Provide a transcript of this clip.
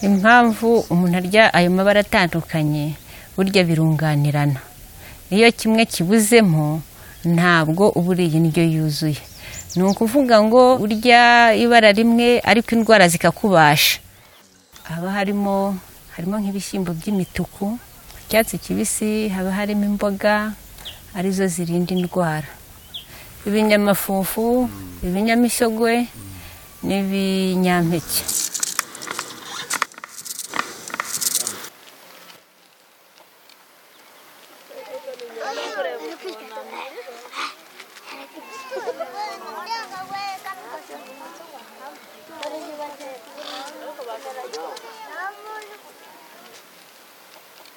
impamvu umuntu arya ayo mabara atandukanye burya birunganirana iyo kimwe kibuzemo ntabwo uba uriye indyo yuzuye ni ukuvuga ngo urya ibara rimwe ariko indwara zikakubasha haba harimo harimo nk'ibishyimbo by'imituku icyatsi kibisi haba harimo imboga arizo zirinda indwara ibinyamafufu ibinyamisogwe n'ibinyampeke